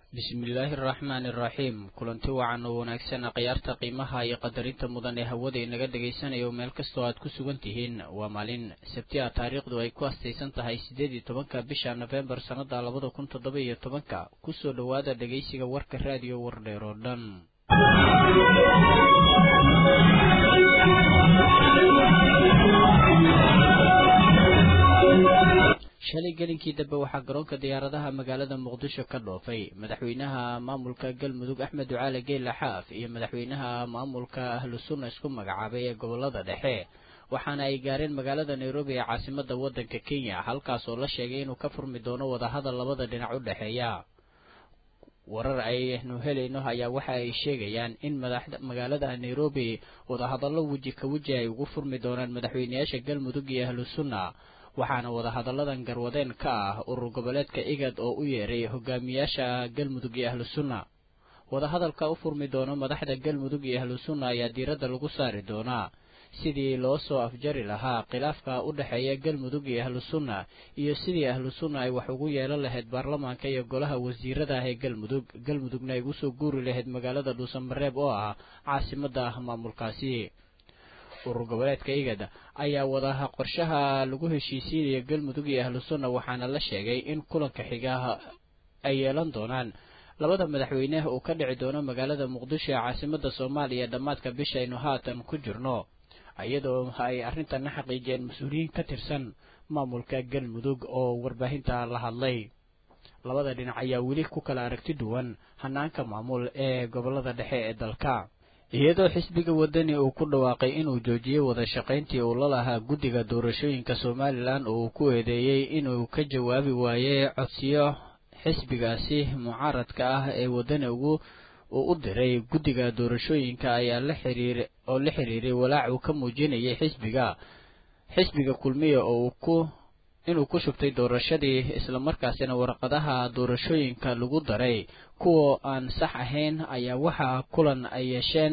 bismillaahi araxmaani iraxiim kulanti wacan oo wanaagsan khiyaarta qiimaha iyo qadarinta mudan ee hawada inaga dhagaysanayo meel kastoo aad ku sugan tihiin waa maalin sabti a taariikhdu ay ku astaysan tahay siddeed iyo tobanka bisha nofembar sannada labada kun toddoba iyo tobanka kusoo dhowaada dhegaysiga warka raadiyo wardheer oo dhan shalay gelinkii dambe waxaa garoonka diyaaradaha magaalada muqdisho ka dhoofay madaxweynaha maamulka galmudug axmed ducaale geela xaaf iyo madaxweynaha maamulka ahlu sunna isku magacaabay ee gobolada dhexe waxaana ay gaareen magaalada nairobi ee caasimada waddanka kenya halkaas oo la sheegay inuu ka furmi doono wadahadal labada dhinac u dhexeeya warar aynu helayno ayaa waxa ay sheegayaan in magaalada nairobi wadahadallo weji ka weji ay ugu furmi doonaan madaxweyneyaasha galmudug iyo ahlu sunna waxaana wadahadalladan garwadeen ka ah urur goboleedka igad oo u yeeray hogaamiyaasha galmudug iyo ahlu sunna wadahadalka u furmi doono madaxda galmudug iyo ahlu sunna ayaa diiradda lagu saari doonaa sidii loo soo afjari lahaa khilaafka u dhexeeya galmudug iyo ahlu sunna iyo sidii ahlu sunna ay wax ugu yeelan lahayd baarlamaanka iyo golaha wasiirada ah ee galmudug galmudugna ay usoo guuri lahayd magaalada dhuusamareeb oo ah caasimada maamulkaasi urur goboleedka igad ayaa wadaha qorshaha lagu heshiisiinaya galmudug iyo ahlu sunna waxaana la sheegay in kulanka xiga ay yeelan doonaan labada madaxweyne uu ka dhici doono magaalada muqdisho ee caasimada soomaaliya dhammaadka bishaynu haatan ku jirno iyadoo ay arrintanna xaqiijiyeen mas-uuliyiin ka tirsan maamulka galmudug oo warbaahinta la hadlay labada dhinac ayaa weli ku kala aragti duwan hanaanka maamul ee gobolada dhexe ee dalka iyadoo xisbiga wadani uu ku dhawaaqay inuu joojiyey wada shaqayntii uu la lahaa guddiga doorashooyinka somalilan oo uu ku eedeeyey inuu ka jawaabi waayey codsiyo xisbigaasi mucaaradka ah ee wadani ugu uu u diray guddiga doorashooyinka ayaa la xiriir oo la xiriiray walaac uu ka muujinayay xisbiga xisbiga kulmiya oo uu ku inuu ku shubtay doorashadii islamarkaasina warqadaha doorashooyinka lagu daray kuwa aan sax ahayn ayaa waxaa kulan ay yeesheen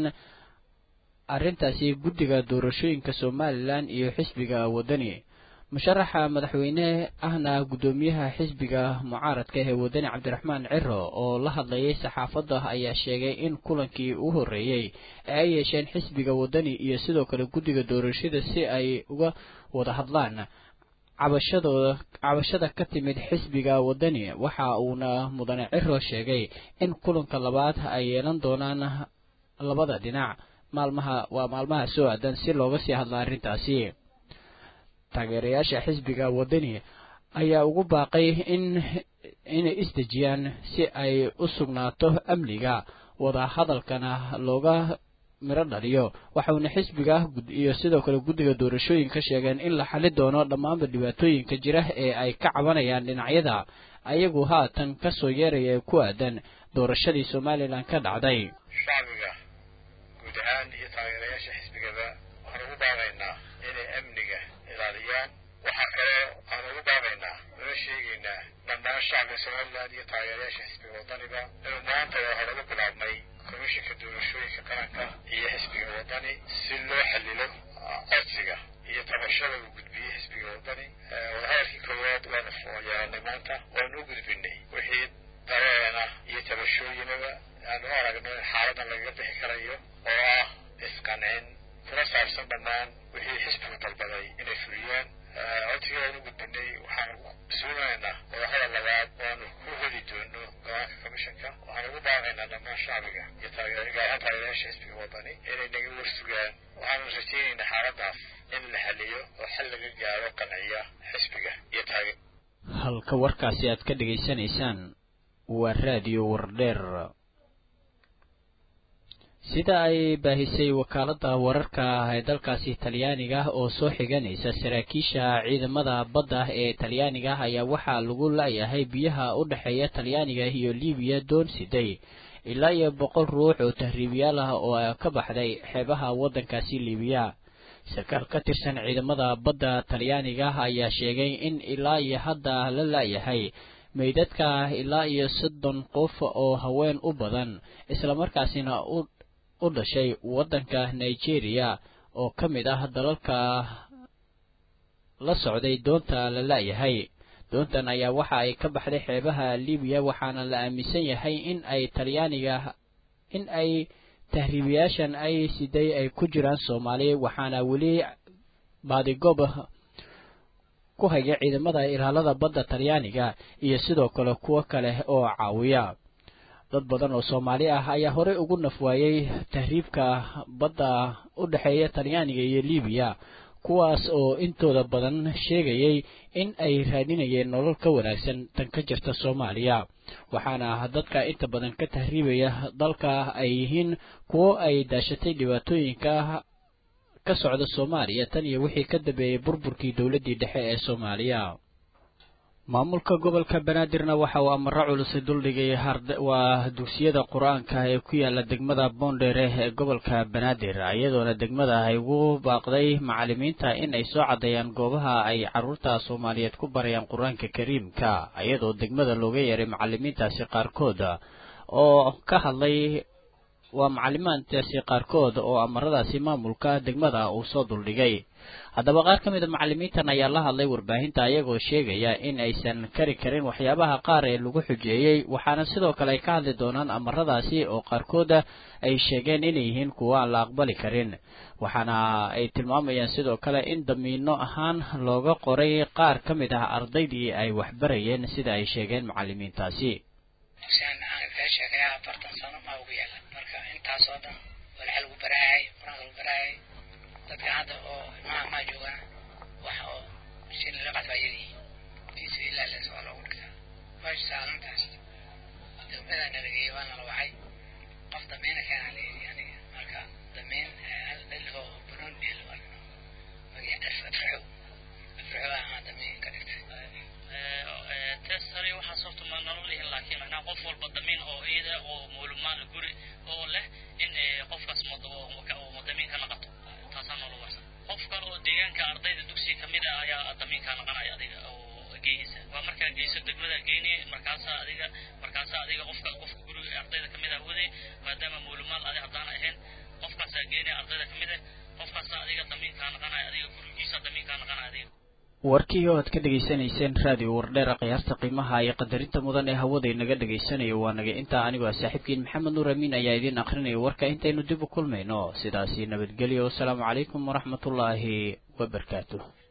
arrintaasi guddiga doorashooyinka somalilan iyo xisbiga wadani musharaxa madaxweyne ahna guddoomiyaha xisbiga mucaaradka ee wadani cabdiraxmaan ciro oo la hadlayay saxaafadda ayaa sheegay in kulankii u horreeyey ee ay yeesheen xisbiga wadani iyo sidoo kale guddiga doorashada si ay uga wada hadlaan cabashadooda cabashada ka timid xisbiga wadani waxa uuna mudane ciro sheegay in kulanka labaad ay yeelan doonaan labada dhinac maalmaha waa maalmaha soo aadan si looga sii hadla arrintaasi taageerayaasha xisbiga wadani ayaa ugu baaqay in inay isdejiyaan si ay u sugnaato amniga wadahadalkana looga miro dhaliyo waxauna xisbiga iyo sidoo kale guddiga doorashooyinka sheegeen in la xali doono dhammaanba dhibaatooyinka jira ee ay ka cabanayaan dhinacyada ayagu haatan ka soo yeeraya ee ku aadan doorashadii somalilan ka dhacday shacbiga guud ahaan iyo taageerayaasha xisbigaba waxaan ugu baaqaynaa inay amniga ilaaliyaan waxaa kale aan ugu baaqaynaa una sheegaynaa dhammaan shacbiga somalilan iyo taageerayaasha xisbiga wadaniba inuu maanta waa hore u bilaabmay komishinka doorashooyinka qaranka iyo xisbiga wadani si loo xalilo codsiga iyo tabashada uu gudbiyey xisbiga wadani wadahadalkii koowaad waanu yeelanay maanta waanu u gudbinay wixii dareena iyo tabashooyinaba aanu aragno in xaaladan lagaga bixi karayo oo ah isqancin kuna saabsan dhammaan wixii xisbigu dalbaday inay fuliyaan codsigii waanu gudbinay waxaanu suunaynaa wadahadal labaad waanu ku heli doono go-aanka komishanka waxaan ugu baaqaynaa dhammaan shacbiga iyo gaarahaan taageerayaasha xisbiga wadani inay naga warsugaan waxaanu rajaynaynaa xaaladaas in la xaliyo oo xal laga gaaro qanciya xisbiga iyo taage halka warkaasi aad ka dhegaysanaysaan waa raadiyo wardheer sida ay baahisay wakaaladda wararka ee dalkaasi talyaaniga oo soo xiganaysa saraakiisha ciidamada badda ee talyaaniga ayaa waxaa lagu laayahay biyaha u dhexeeya talyaaniga iyo libiya doon siday ilaa iyo boqol ruux oo tahriibiyaal ah oo ka baxday xeebaha waddankaasi libiya sarkaal ka tirsan ciidamada badda talyaaniga ayaa sheegay in ilaa iyo hadda la laayahay meydadka ilaa iyo soddon qof oo haween u badan islamarkaasina u u dhashay waddanka nigeria oo ka mid ah dalalka la socday doonta la laayahay doontan ayaa waxa ay ka baxday xeebaha libiya waxaana la aaminsan yahay in ay talyaaniga in ay tahriibayaashan ay siday ay ku jiraan soomaali waxaana weli baadigoob ku haya ciidamada ilaalada badda talyaaniga iyo sidoo kale kuwo kale oo caawiya dad badan oo soomaali ah ayaa horey ugu nafwaayey tahriibka badda u dhexeeya talyaaniga iyo libiya kuwaas oo intooda badan sheegayay in ay raadinayeen nolol ka wanaagsan tan ka jirta soomaaliya waxaana dadka inta badan ka tahriibaya dalka ay yihiin kuwo ay daashatay dhibaatooyinka ka socda soomaaliya tan iyo wixii ka dambeeyey burburkii dowladdii dhexe ee soomaaliya maamulka gobolka banaadirna waxa uu amaro culusi duldhigay waa dugsiyada qur-aanka ee ku yaala degmada boondheere ee gobolka banaadir iyadoona degmada ay ugu baaqday macalimiinta in ay soo caddeeyaan goobaha ay carruurta soomaaliyeed ku barayaan qur-aanka kariimka iyadoo degmada looga yeeray macalimiintaasi qaarkood oo ka hadlay waa macalimaantaasi qaarkood oo amaradaasi maamulka degmada uu soo duldhigay haddaba qaar ka mid a macalimiintan ayaa la hadlay warbaahinta ayagoo sheegaya in aysan kari karin waxyaabaha qaar ee lagu xujeeyey waxaana sidoo kale ay ka hadli doonaan amaradaasi oo qaarkooda ay sheegeen inay yihiin kuwa aan la aqbali karin waxaana ay tilmaamayaan sidoo kale in damiino ahaan looga qoray qaar ka mid ah ardaydii ay waxbarayeen sida ay sheegeen macalimiintaasi dadka hadda oo ilmaha maa joogaan wax oo shin laga qadba ayadii fii sabiililah les waa loogu dhigtaa meesha saalantaas dowladaa nalageeyey waa nala wacay qof damiina keenaa layidhi aniga marka damiin hal dhil oo banoon dhil magaca afraxow afraxow ahaa damiin ka dhigtay tesari waxaas horta ma nolol lihin laakiin macnaha qof walba damiin oo iyada oo muulumaan guri oo leh in qofkaas damiin ka naqato taasaa noola warsan qof kale oo deegaanka ardayda dugsiga kamid ah ayaa damiinkaa naqanaya adiga oo geeysa waa markaa geyso degmada geyni markaasaa adiga markaasaa adiga qofka qofka guriga ardayda kamid ah waday maadaama muulumaad adi haddaan ahayn qofkaasaa geynaya ardayda kamid ah qofkaasaa adiga damiinkaa naqanaya adiga gurigiisa damiinkaa naqanaya adiga warkii oo aad ka dhegaysanayseen raadiyo wardheera khiyaarta qiimaha iyo qadarinta mudan ee hawada inaga dhegaysanayo waa naga intaa anigoo saaxiibkiin maxamed nuur amiin ayaa idiin akrinaya warka intaynu dib u kulmayno sidaasi nabadgelyo wasalaamu calaykum waraxmatullaahi wabarakaatuh